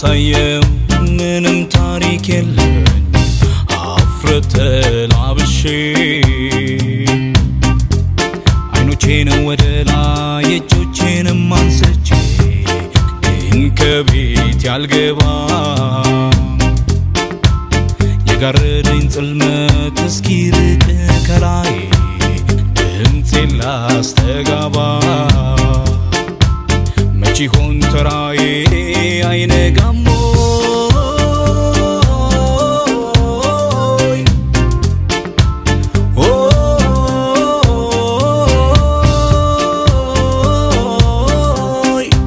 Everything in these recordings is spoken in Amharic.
ማሳየው ምንም ታሪክ የለኝ አፍረተ ላብሼ አይኖቼን ወደ ላይ እጆቼንም አንስቼ ግን ከቤት ያልገባ የጋረደኝ ጽልመት እስኪርቅ ከላይ ድምፄን ላስተጋባ መች ይሆን ተራዬ አይነጋም ሆይ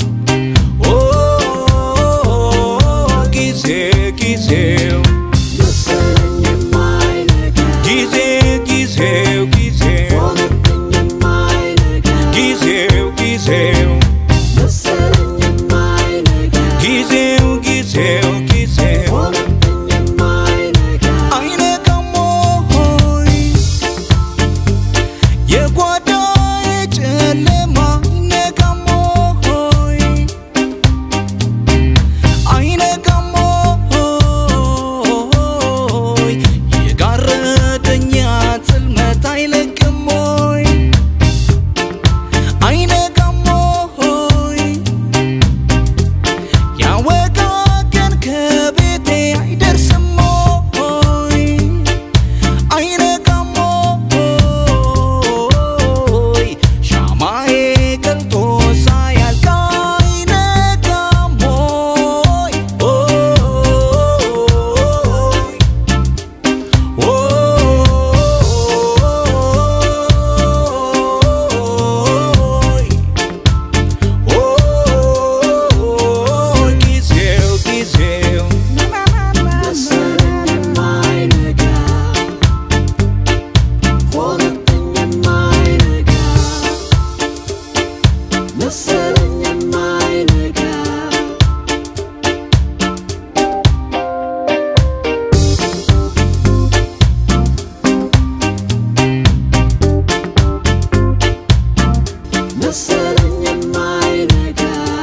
ጊዜ ጊዜው መሰለኝ የማይነጋ ጊዜ ጊዜው ጊዜው ሆነብኝ የማይነጋ ጊዜው ጊዜው መሰለኝ የማይነጋ ጊዜው ጊዜው ጊዜው ሆነብኝ የማይነጋ አይነጋም ሆይ የጓዳዬ ጨለማ አይነጋም ሆይ አይነጋም ሆይ የጋረደኛ ጽልመት አይለቅም ሆይ አይነጋም ሆይ ያወጋገን ከቤቴ አይደርስም ሆይ አይነጋም ሆይ ሻማዬ ቀልጦ ሳያልቅ አይነጋም ሆይ ጊዜው ጊዜው መሰለኝ የማይነጋ ሆነብኝ የማይነጋ መሰለኝ የማይነጋ መሰለኝ የማይነጋ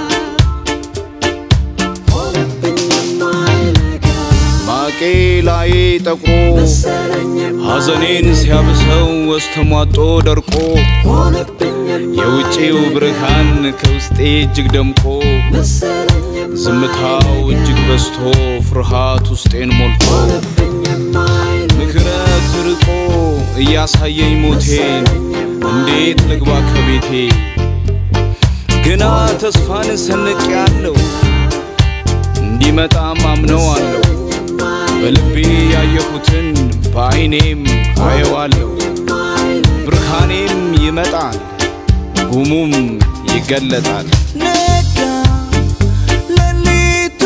ሆነብኝ የማይነጋ ማቄ ላይ ጠቁሮ መሰለኝ ሐዘኔን ሲያብሰው ወስተሟጦ ደርቆ ሆነብኝ የውጪው ብርሃን ከውስጤ እጅግ ደምቆ መሰለኝ ዝምታው እጅግ በዝቶ ፍርሃት ውስጤን ሞልቶ ሆነብኝ የማይነጋ ምክረት ርቆ እያሳየኝ ሞቴን እንዴት ልግባ ከቤቴ ግና ተስፋን ሰንቅ ያለው እንዲመጣም አምነዋለሁ በልቤ ያየሁትን በዐይኔም አየዋለሁ ብርሃኔም ይመጣል ጉሙም ይገለጣል ነጋ ሌሊቱ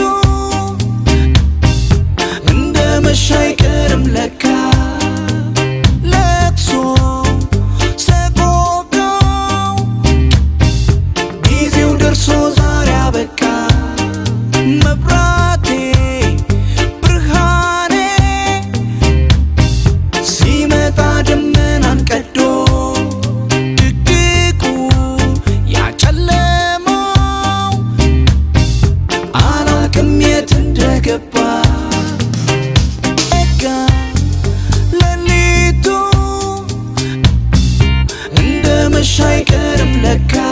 እንደ መሻ አይቀርም ለካ ለቅሶ ሰቆቃው ጊዜው ደርሶ ዛሬ አበቃ መብራቴ ብርሃኔ ሲመጣ ደመናን ቀዶ ድቅድቁ ያጨለመው አላቅም የት እንደገባ ነጋ ሌሊቱ እንደ መሻ አይቀርም ለካ